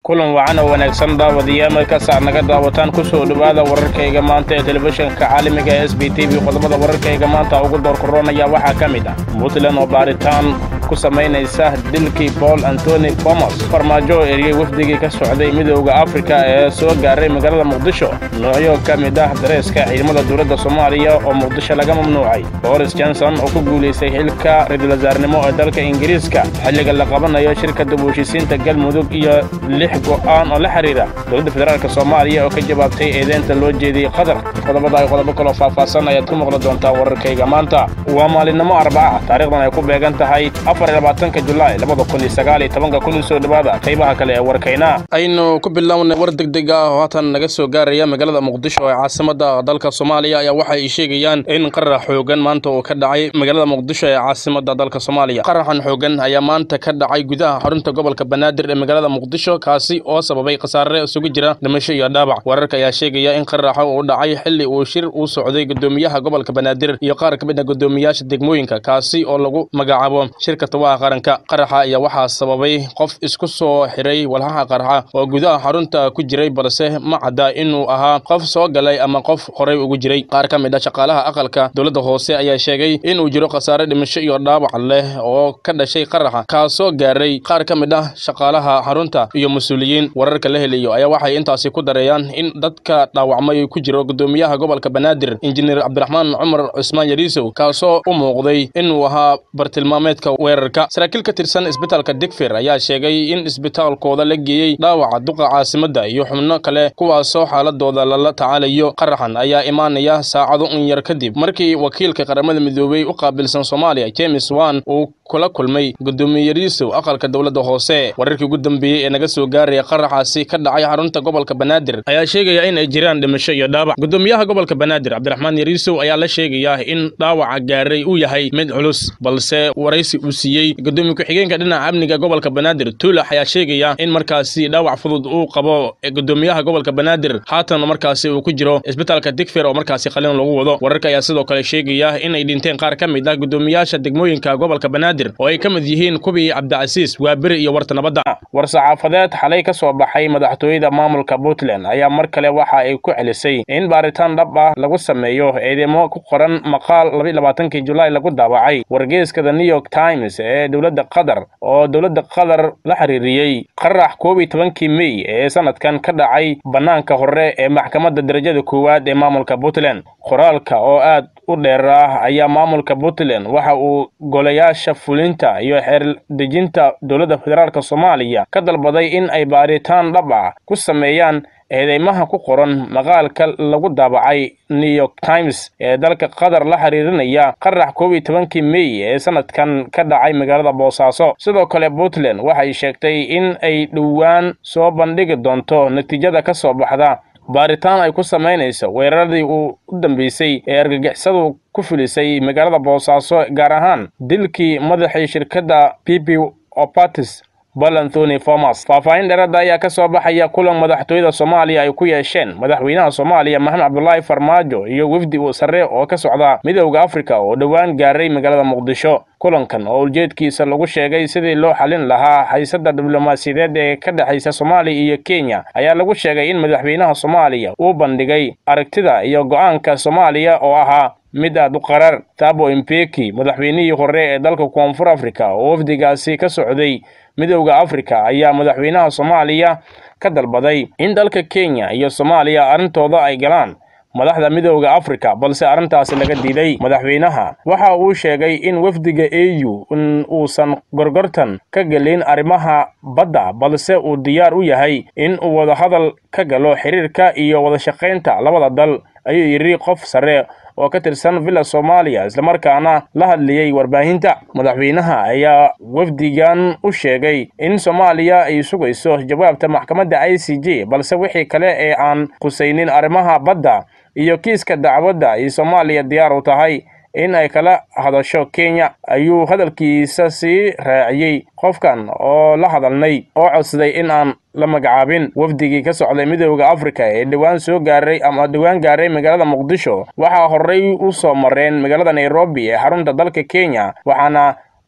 kulan wacan oo wanaagsan daawadayaal markaas aad naga daawataan ku soo dhowaada wararkayga maanta ee telefishinka caalamiga ee s b t v qodobada wararkayga maanta ugu doorkoronaya waxaa ka mid ah puntland oo baaritaan ku samaynaysa dilkii paul antoni bomos farmaajo oo eriyey wafdigii ka socday midowda afrika ee soo gaaray magaalada muqdisho noocyo ka mid ah dareeska ciidamada dowladda soomaaliya oo muqdisho laga mamnuucay boris johnson oo ku guulaystay xilka ra-iisul wasaarnimo ee dalka ingiriiska xilliga la qabanayo shirka dib u heshiisiinta galmudug iyo lix go'aan oo la xidhiira dowladda federaalk soomaaliya oo ka jawaabtay eedeynta loo jeediyey qatar qodobada ay qodobo kaloo faahfaahsan ayaad ku maqli doontaa wararkayga maanta waa maalinimo arbaca taariikhdan ay ku beegan tahay afarlabaatanka julaay labada kun iyo sagaal iyo tobanka kun soo dhowaada qaybaha kale ee warkayna aynu ku bilownay war degdeg ah oo haatan naga soo gaaraya magaalada muqdisho ee caasimada dalka soomaaliya ayaa waxa ay sheegayaan in qarax xoogan maanta uu ka dhacay magaalada muqdisho ee caasimada dalka soomaaliya qaraxan xoogan ayaa maanta ka dhacay gudaha xarunta gobolka banaadir ee magaalada muqdisho kaasi oo sababay khasaare isugu jira dhimasho iyo dhaabac wararka ayaa sheegaya in qaraxa uu dhacay xilli uu shir uu socday gudoomiyaha gobolka banaadir iyo qaar ka mid ah gudoomiyaasha degmooyinka kaasi oo lagu magacaabo shirka tawaha qaranka qaraxa ayaa waxaa sababay qof isku soo xiray walhaha qaraxa oo gudaha xarunta ku jiray balse ma cadda inuu ahaa qof soo galay ama qof horey ugu jiray qaar ka mid ah shaqaalaha aqalka dowladda hoose ayaa sheegay inuu jiro khasaare dhimasho iyo dhaawac leh oo ka dhashay qaraxa kaasoo gaaray qaar ka mid ah shaqaalaha xarunta iyo mas-uuliyiin wararka la helayo ayaa waxay intaasi ku dareeyaan in dadka dhaawacmay ku jiro gudoomiyaha gobolka banaadir injineer cabdiraxmaan cumar cusmaan yariisow kaasoo u muuqday inuu ahaa bartilmaameedka weerarka saraakiil ka tirsan isbitaalka digfir ayaa sheegay in isbitaalkooda la geeyey dhaawaca duqa caasimadda iyo xubno kale kuwaasoo xaaladooda lala tacaalayo qaraxan ayaa imaanaya saacado un yar kadib markii wakiilka qaramada midoobey u qaabilsan soomaaliya james wan uu kula kulmay gudoomiye yariisow aqalka dowladda hoose wararkii ugu dambeeyey ee naga soo gaaraya qaraxaasi ka dhacay xarunta gobolka banaadir ayaa sheegaya in ay jiraan dhimasho iyo dhaawac gudoomiyaha gobolka banaadir cabdiraxmaan yariisow ayaa la sheegayaa in dhaawaca gaaray uu yahay mid culus balse waraysi uu siiyey gudoomiye ku-xigeenka dhinaca amniga gobolka banaadir tuulax ayaa sheegaya in markaasi dhaawac fudud uu qabo gudoomiyaha gobolka banaadir haatan markaasi uu ku jiro isbitaalka digfir oo markaasi qalin lagu wado wararka ayaa sidoo kale sheegaya in ay dhinteen qaar ka mid ah gudoomiyaasha degmooyinka gobolka banaadir oo ay ka mid yihiin kubii cabdicasiis waaberi iyo warta nabadda war saxaafadeed xalay ka soo baxay madaxtooyada maamulka puntland ayaa mar kale waxa ay ku celisay in baaritaan dhab ah lagu sameeyo eedeymo ku qoran maqaal labaaankii julaay lagu daawacay wargeeska the new york times ee dowladda qatar oo dowladda qatar la xiriiriyey qarax koob iyo tobankii mey ee sanadkan ka dhacay bannaanka hore ee maxkamadda darajada koowaad ee maamulka puntland qoraalka oo aad u dheer ah ayaa maamulka puntland waxa uu golayaasha fulinta iyo xeerdejinta dowladda federaalk soomaaliya ka dalbaday in ay baaritaan dhab ah ku sameeyaan eedeymaha ku qoran maqaalka lagu daabacay new york times ee dalka qatar la xiriirinaya qarax koob iyo tobankii mey ee sanadkan ka dhacay magaalada boosaaso sidoo kale puntland waxay sheegtay in ay dhowaan soo bandhigi doonto natiijada ka soo baxda baaritaan ay ku samaynayso weeraradii uu u dambeysay ee argagixisadu ku filisay magaalada boosaaso gaar ahaan dilkii madaxii shirkadda p p opatis bal anthony formas faahfaahin dheerada ayaa ka soo baxaya kulan madaxtooyada soomaaliya ay ku yeesheen madaxweynaha soomaaliya maxamed cabdulaahi farmaajo iyo wefdi uu sare oo ka socda midowda afrika oo dhowaan gaaray magaalada muqdisho kulankan oo ujeedkiisa lagu sheegay sidii loo xalin lahaa haysada diblomaasiyadeed ee ka dhexaysa soomaaliya iyo kenya ayaa lagu sheegay in madaxweynaha soomaaliya uu bandhigay aragtida iyo go'aanka soomaaliya oo ahaa mid aad u qarar tabo impeki madaxweynihii hore ee dalka koonfur afrika oo wafdigaasi ka socday midowda afrika ayaa madaxweynaha soomaaliya ka dalbaday in dalka kenya iyo soomaaliya arrintooda ay galaan madaxda midowda afrika balse arrintaasi laga diiday madaxweynaha waxa uu sheegay in wafdiga a u in uusan gorgortan ka gelin arrimaha badda balse uu diyaar u yahay in uu wadahadal ka galo xiriirka iyo wadashaqaynta labada dal ayuu yidhi qof sare oo ka tirsan villa soomaaliya islamarkaana la hadlayey warbaahinta madaxweynaha ayaa wafdigan u sheegay in soomaaliya ay sugayso jawaabta maxkamadda i c j balse wixii kale ee aan khusaynin arrimaha badda iyo kiiska dacwadda ay soomaaliya diyaar u tahay in ay kala hadasho kenya ayuu hadalkiisa sii raaciyey qofkan oo la hadalnay oo codsaday in aan la magacaabin wafdigii ka socday midowda afrika ee dhowaan soo gaaray ama dhowaan gaaray magaalada muqdisho waxaa horey u soo mareen magaalada nairobi ee xarunta dalka kenya waxaana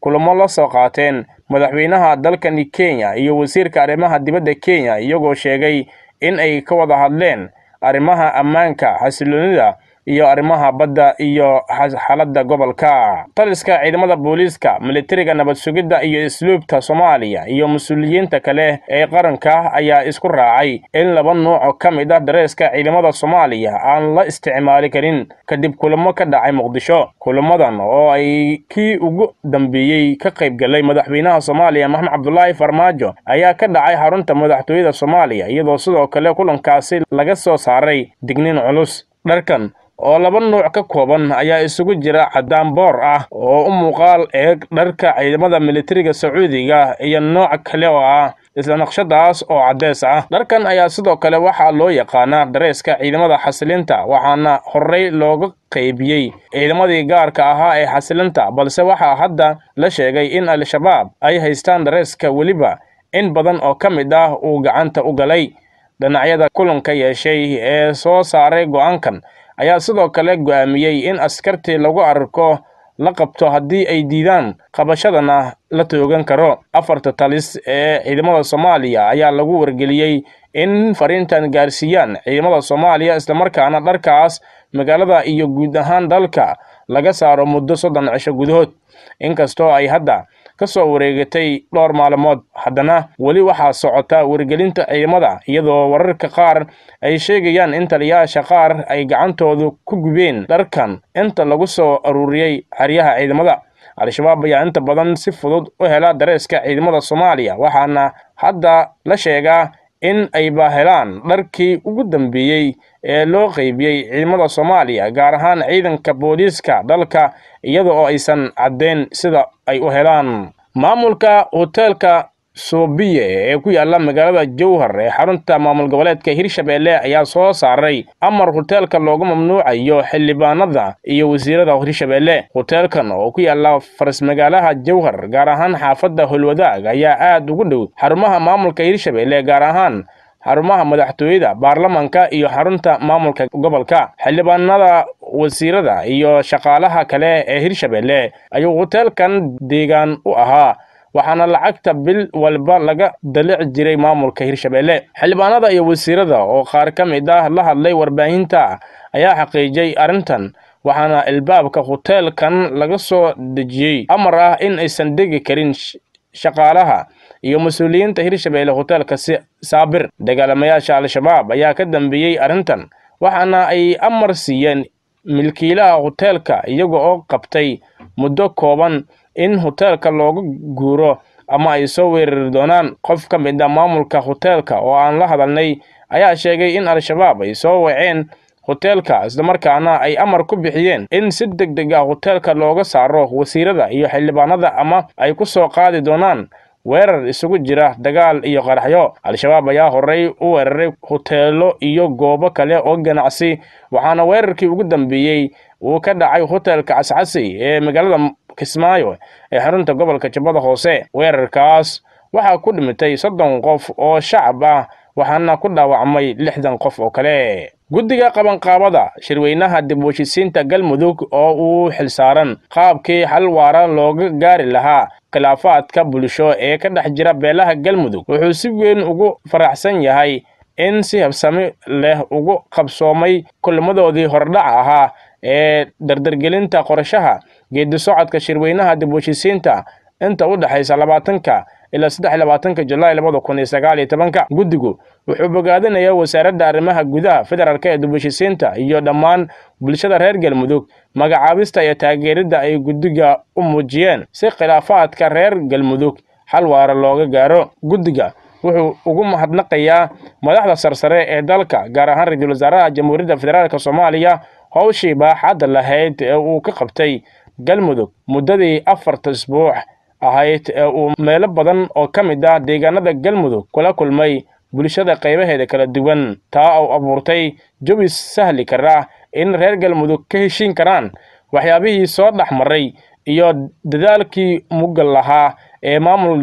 kulamo la soo qaateen madaxweynaha dalkani kenya iyo wasiirka arrimaha dibadda kenya iyagoo sheegay in ay ka wada hadleen arrimaha ammaanka xasiloonida iyo arrimaha badda iyo xaaladda gobolka taliska ciidamada booliiska militariga nabad sugidda iyo isluubta soomaaliya iyo mas-uuliyiinta kale ee qaranka ayaa isku raacay in laba nuuc ka mid ah dareeska ciidamada soomaaliya aan la isticmaali karin kadib kulamo ka dhacay muqdisho kulamadan oo ay kii ugu dambeeyey ka qayb galay madaxweynaha soomaaliya maxamed cabdulaahi farmaajo ayaa ka dhacay xarunta madaxtooyada soomaaliya iyadoo sidoo kale kulankaasi laga soo saaray digniin culus dharkan oo laba nuuc ka kooban ayaa isugu jira caddaan boor ah oo u muuqaal eeg dharka ciidamada militariga sacuudiga iyo nooc kale oo ah isla naqshadaas oo caddees ah dharkan ayaa sidoo kale waxaa loo yaqaanaa dareeska ciidamada xasilinta waxaana horey looga qaybiyey ciidamadii gaarka ahaa ee xasilinta balse waxaa hadda la sheegay in al-shabaab ay haystaan dareeska weliba in badan oo ka mid ah uu gacanta u galay dhinacyada kulanka yeeshay ee soo saaray go-aankan ayaa sidoo kale go'aamiyey in askartii lagu arko la qabto haddii ay diidaan qabashadana la toogan karo afarta talis ee ciidamada soomaaliya ayaa lagu wargeliyey in fariintan gaarsiiyaan ciidamada soomaaliya islamarkaana dharkaas magaalada iyo guud ahaan dalka laga saaro muddo soddon cisho gudahood inkastoo ay hadda ka soo wareegatay dhowr maalmood haddana weli waxaa socota wargelinta ciidamada iyadoo wararka qaar ay sheegayaan in taliyayaasha qaar ay gacantoodu ku gubeen dharkan inta lagu soo aruuriyey xeryaha ciidamada al-shabaab ayaa inta badan si fudud u hela dareeska ciidamada soomaaliya waxaana hadda la sheegaa in ayba helaan dharkii ugu dambeeyey ee loo qeybiyey ciidamada soomaaliya gaar ahaan ciidanka booliiska dalka iyada oo aysan caddeyn sida ay u helaan maamulka hoteelka soobiye ee ku yaala magaalada jowhar ee xarunta maamul goboleedka hirshabeelle ayaa soo saaray amar hoteelka loogu mamnuucayo xildhibaanada iyo wasiirada hirshabeelle hoteelkan oo ku yaala faras-magaalaha jowhar gaar ahaan xaafadda holwadaag ayaa aad ugu dhow xarumaha maamulka hirshabeelle gaar ahaan xarumaha madaxtooyada baarlamanka iyo xarunta maamulka gobolka xildhibaanada wasiirada iyo shaqaalaha kale ee hirshabeelle ayuu hoteelkan deegaan u ahaa waxaana lacagta bil walba laga dalici jiray maamulka hirshabeelle xildhibaanada iyo wasiirada oo qaar ka mid ah la hadlay warbaahinta ayaa xaqiijiyey arrintan waxaana ilbaabka hoteelkan laga soo dejiyey amar ah in aysan degi karin shaqaalaha iyo mas-uuliyiinta hirshabeelle hoteelka saabir dagaalamayaasha al-shabaab ayaa ka dambeeyey arrintan waxaana ay amar siiyeen milkiilaha hoteelka iyaga oo qabtay muddo kooban in hoteelka looga guuro ama ay soo weerari doonaan qof ka mid a maamulka hoteelka oo aan la hadalnay ayaa sheegay in al-shabaab ay soo waceen hoteelka islamarkaana ay amar ku bixiyeen in si deg deg ah hoteelka looga saaro wasiirada iyo xildhibaanada ama ay ku soo qaadi doonaan weerar isugu jira dagaal iyo qaraxyo al-shabaab ayaa horey u weeraray hoteelo iyo goobo kale oo ganacsi waxaana weerarkii ugu dambeeyey uu ka dhacay hoteelka cascasi ee magaalada kismaayo ee xarunta gobolka jubbada hoose weerarkaas waxaa ku dhimitay soddon qof oo shacab ah waxaana ku dhaawacmay lixdan qof oo kale guddiga qabanqaabada shirweynaha dib u heshisiinta galmudug oo uu xilsaaran qaabkii xal waara looga gaari lahaa khilaafaadka bulsho ee ka dhex jira beelaha galmudug wuxuu si weyn ugu faraxsan yahay in si habsami leh ugu qabsoomay kulmadoodii hordhac ahaa ee dardargelinta qorashaha geedi socodka shirweynaha dib u heshisiinta inta u dhexaysa labaatanka ilaa saddex labaatanka julaay labada kun iyo sagaal iyo tobanka guddigu wuxuu bogaadinayaa wasaaradda arrimaha gudaha federaalk ee dib u heshisiinta iyo dhammaan bulshada reer galmudug magacaabista iyo taageeridda ay guddiga u muujiyeen si khilaafaadka reer galmudug xal waara looga gaaro guddiga wuxuu ugu mahadnaqayaa madaxda sarsare ee dalka gaar ahaan ra-iisul wasaaraha jamhuuriyadda federaalk soomaaliya howshii baaxadda lahayd ee uu ka qabtay galmudug muddadii afarta isbuuc ahayd ee uu meelo badan oo ka mid ah deegaanada galmudug kula kulmay bulshada qaybaheeda kala duwan taa oo abuurtay jawi sahli kara in reer galmudug ka heshiin karaan waxyaabihii soo dhex maray iyo dadaalkii muggal lahaa ee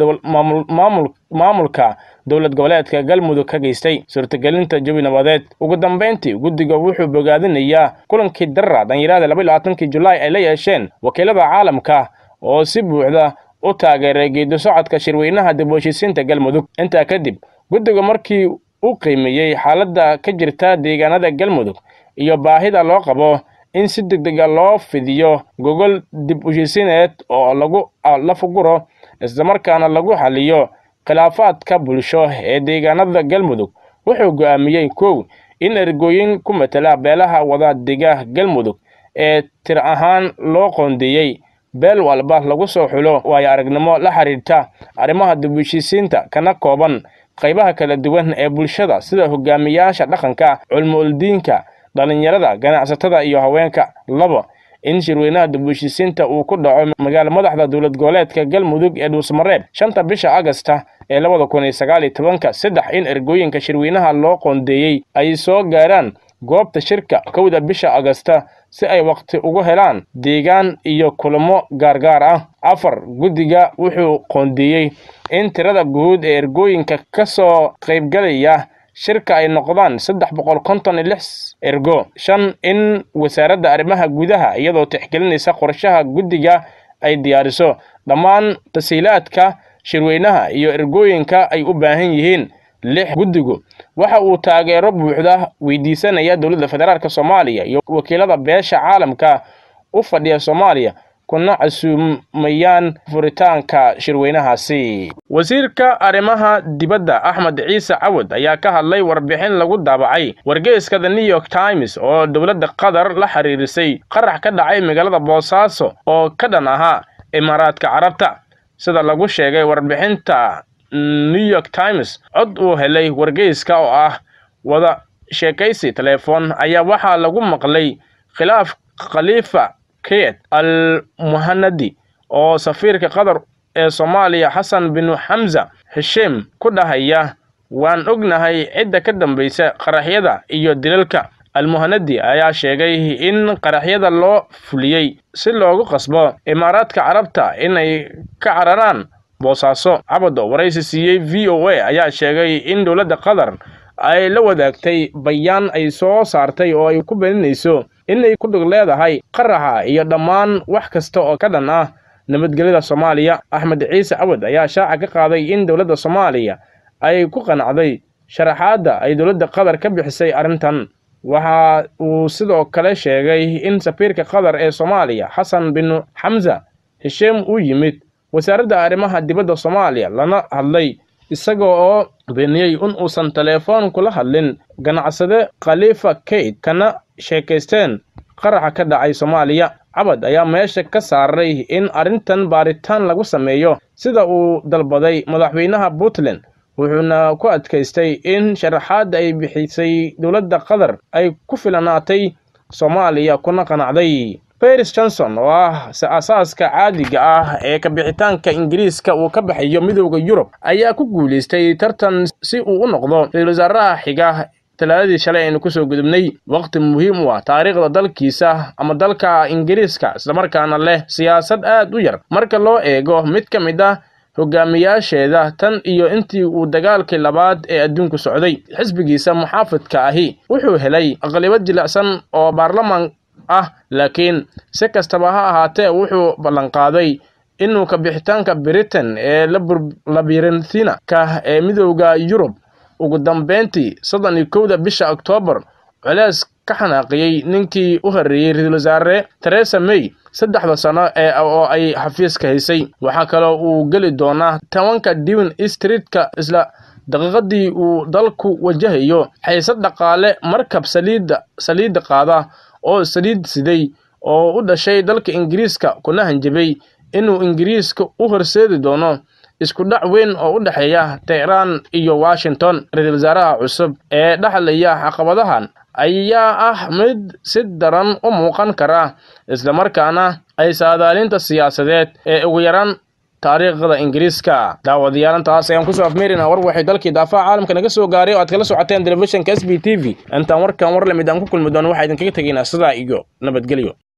maamulka dowlad goboleedka galmudug ka geystay suurtagelinta jawi nabadeed ugu dambeyntii guddiga wuxuu bogaadinayaa kulankii darra dhanyarada laba iyo labaatankii julaay ay la yeesheen wakiilada caalamka oo si buuxda u taageeray geedi socodka shirweynaha dib u heshiisiinta galmudug intaa kadib guddiga markii uu qiimeeyey xaaladda ka jirta deegaanada galmudug iyo baahida loo qabo in si degdega loo fidiyo gogol dib u heshiisiineed oo lagu lafuguro islamarkaana lagu xaliyo khilaafaadka bulsho ee deegaanada galmudug wuxuu go'aamiyey kow in ergooyin ku matela beelaha wadadega galmudug ee tir ahaan loo qoondeeyey beel walba lagu soo xulo waayo aragnimo la xiriirta arrimaha dib u heshiisiinta kana kooban qaybaha kala duwan ee bulshada sida hogaamiyaasha dhaqanka culmo-uldiinka dhallinyarada ganacsatada iyo haweenka labo in shirweynaha dib u heshiisiinta uu ku dhaco magaala madaxda dowlad goboleedka galmudug ee dhuusmareeb shanta bisha agasta ee labada kun iyo sagaal iyo tobanka saddex in ergooyinka shirweynaha loo qoondeeyey ay soo gaaraan goobta shirka kowda bisha agasta si ay waqti ugu helaan deegaan iyo kulamo gaargaar ah afar guddiga wuxuu qoondeeyey in tirada guud ee ergooyinka ka soo qaybgalaya shirka ay noqdaan saddex boqol konton iyo lix ergo shan in wasaaradda arrimaha gudaha iyadoo tixgelinaysa qorshaha guddiga ay diyaariso dhammaan tasiilaadka shirweynaha iyo ergooyinka ay u baahan yihiin lix guddigu waxa uu taageero buuxda weydiisanaya dowladda federaalk soomaaliya iyo wakiilada beesha caalamka u fadhiya soomaaliya kuna casuumayaan furitaanka shirweynahaasi wasiirka arrimaha dibadda axmed ciise cawad ayaa ka hadlay warbixin lagu daabacay wargeyska the new york times oo dowladda qatar la xiriirisay qarax ka dhacay magaalada boosaaso oo ka dhan ahaa imaaraadka carabta sida lagu sheegay warbixinta new york times cod uu helay wargeyska oo ah wada sheekaysi teleefon ayaa waxaa lagu maqlay khilaaf khaliifa keyed al muhanadi oo safiirka qatar ee soomaaliya xasan binu xamza hesheem ku dhahaya waan ognahay cidda ka dambaysa qaraxyada iyo dilalka almuhanadi ayaa sheegay in qaraxyada loo fuliyey si loogu qasbo imaaraadka carabta inay ka cararaan boosaaso cabado waraysi siiyey v o a ayaa sheegay in dowladda qatar ay la wadaagtay bayaan ay soo saartay oo ay ku beeninayso inay ku dhug leedahay qaraxa iyo dhammaan wax kasta oo ka dhan ah nabadgelyada soomaaliya axmed ciise cawad ayaa shaaca ka qaaday in dowladda soomaaliya ay ku qanacday sharaxaadda ay dowladda qatar ka bixisay arrintan waxa uu sidoo kale sheegay in safiirka qatar ee soomaaliya xasan binu xamza hesheem uu yimid wasaaradda arrimaha dibadda soomaaliya lana hadlay isaga oo beeniyey in uusan teleefon kula hadlin ganacsade khaliifa keyt kana sheekaysteen qaraxa ka dhacay soomaaliya cabad ayaa meesha ka saaray in arrintan baaritaan lagu sameeyo sida uu dalbaday madaxweynaha puntland wuxuuna ku adkaystay in sharaxaadda ay bixisay dowladda qatar ay ku filanaatay soomaaliya kuna qanacday baris johnson oo ah asaaska caadiga ah ee kabixitaanka ingiriiska uu ka baxayo midooda yurub ayaa ku guulaystay tartan si uu u noqdo ra-iisul wasaaraha xiga talaadadii shalay aynu kusoo gudubnay waqti muhiim u ah taariikhda dalkiisa ama dalka ingiriiska islamarkaana leh siyaasad aad u yar marka loo eego mid ka mid ah hogaamiyaasheeda tan iyo intii uu dagaalkii labaad ee adduunku socday xisbigiisa muxaafidka ahi wuxuu helay aqlibad jilicsan oo baarlamaan ah laakiin si kastaba ha ahaatee wuxuu ballanqaaday inuu kabixitaanka britain ee labirinthina-ka ee midooda yurub ugu dambeyntii soddon iyo kowda bisha oktoobar culees ka xanaaqiyey ninkii u horreeyey ra-iisul wasaare teresa may saddexda sano ee oo ay xafiiska haysay waxaa kaloo uu geli doonaa tobanka dewin streetka isla daqiiqadii uu dalku wajahayo xaysad dhaqaale markab saliidda saliidda qaada oo saliid siday oo u dhashay dalka ingiriiska kuna hanjabay inuu ingiriiska u horseedi doono isku dhac weyn oo u dhexeeya tehraan iyo washington ra-iisul wasaaraha cusub ee dhexlaya caqabadahan ayaa ah mid si daran u muuqan kara islamarkaana ay saadaalinta siyaasadeed ee ugu yaraan taariikhda ingiriiska daawadayaalantaas ayaan kusoo afmeerina war waxay dalkii daafaha caalamka naga soo gaaray oo aad kala socoteen telefishinka s b t v intaan warkan war lamid aan ku kulmi doono waxaa idinkaga tegaynaa sidaa iyo nabadgelyo